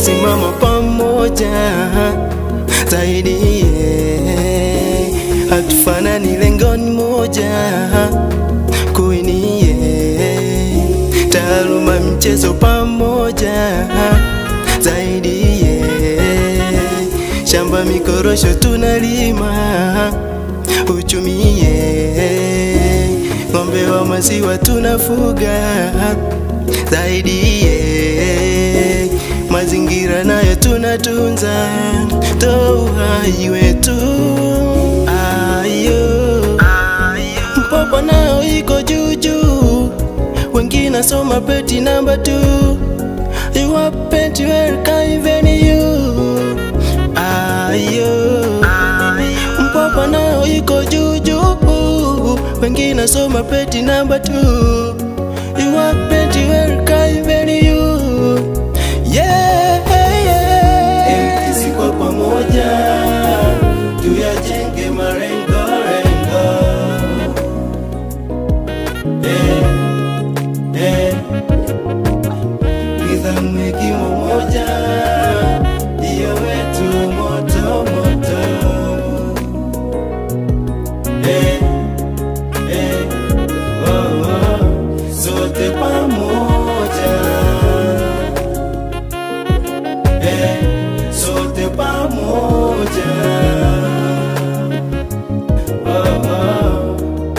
tunasimama pamoja zaidi, yeah. hatufanani lengoni moja kuinie taaluma mchezo pamoja zaidi, yeah. shamba mikorosho tunalima uchumie ng'ombe wa maziwa tunafuga zaidi ye mazingira nayo tunatunza to uhai wetu ayo mpopo nao iko juujuu wengine soma peti namba tu iwapeti welkaiveni you ayo mpopo nao iko juujuu wengine soma peti namba tu iwapeti welkaiveni you yeah, yeah. MTC kwa pamoja tuyajenge marengo rengo eh, eh. Nidhamu hekima moja ndiyo wetu moto moto eh, eh, oh, oh. Sote pamoja eh, sote pamoja oh, oh.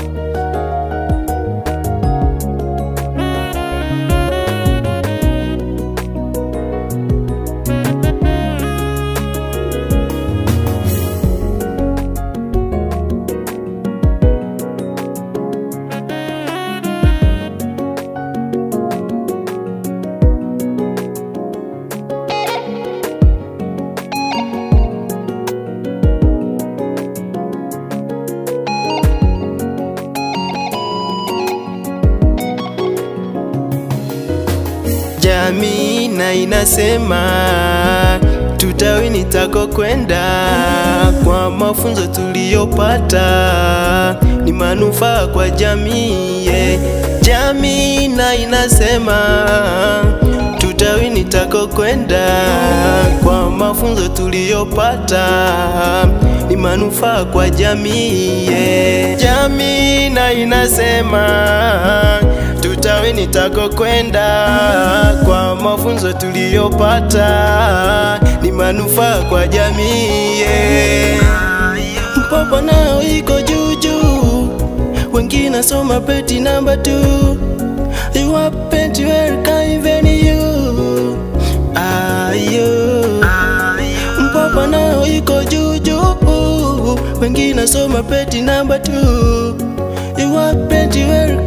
jamii na inasema tutawini tako kwenda kwa mafunzo tuliyopata ni manufaa kwa jamii yeah. jamii na inasema tutawini tako kwenda kwa mafunzo tuliyopata ni manufaa kwa jamii yeah. jamii na inasema tutawini tako kwenda kwa mafunzo tuliyopata ni manufaa kwa jamii yeah. mpopo nao iko juujuu wengine soma peti namba tu iwapeti welkaiveni you ayo mpopo nao iko juujuu wengine soma peti namba tu iwapeti welkaiveni